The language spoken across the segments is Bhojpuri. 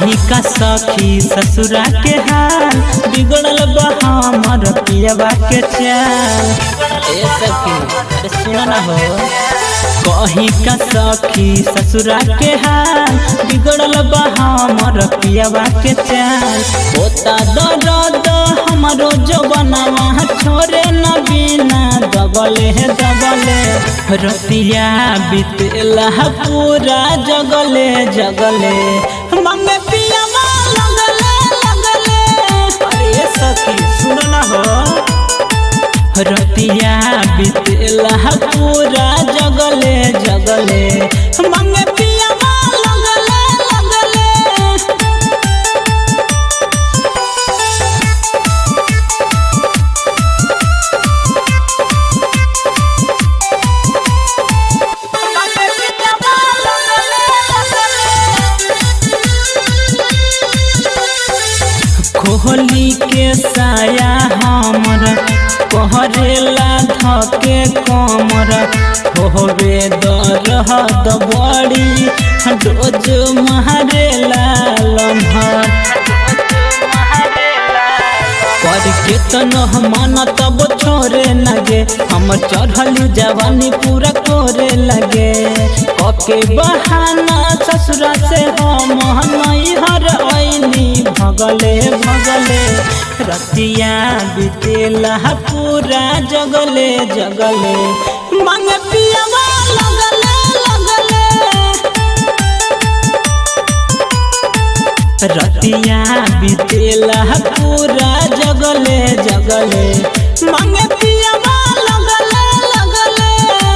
कहीं का सखी ससुरा के हाल बिगड़ल बा हमर पियवा के चाल ए सखी अरे सुन ना हो कहीं का सखी ससुरा के हाल बिगड़ल बा हमर पियवा के चाल होता दर्द हमारो जवनवा छोरे न बिना दबले है दबले रतिया बितेला पूरा जगले जगले मम्मी पियवा लगले लगले अरे सखी सुन ना हो रतिया बितेला पूरा जगले जगले मंगे पियवा लगले लगले खोली के साया हमर पहरेला धके कमर होवे दरहद बड़ी डोज मारेला लम्हर कर के तनो मन तब छोरे लगे हम चढ़ल जवानी पूरा करे लगे कके बहाना ससुरा से हम नैहर ऐनी भगले भगले रतिया बितेला पूरा जगले जगले मंग पियवा लगले लगले रतिया बितेला पूरा जगले जगले मंगे पियवा लगले लगले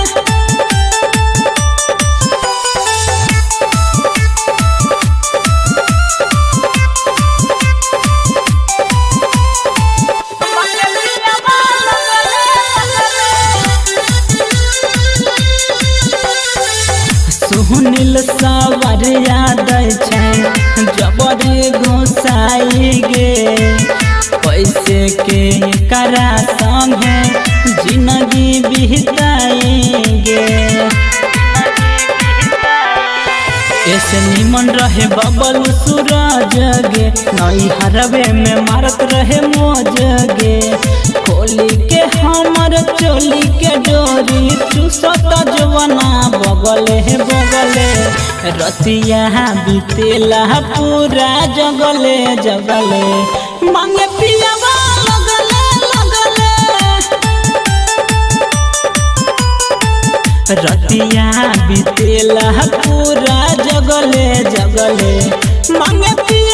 सुनिल सवर याद छै जबरी घुसाई गे पैसे के करा संगे जिंदगी बिताएंगे ऐसे निमन रहे बबल सूरज गे नई हरवे में मारत रहे मोज गे खोली के हमर चोली के डोरी चूसत जवना बगले बगले रतिया बितेला पूरा जगले जगले मांगे पियवा लगले लगले रतिया बितेला पूरा जगले जगले मांगे पिया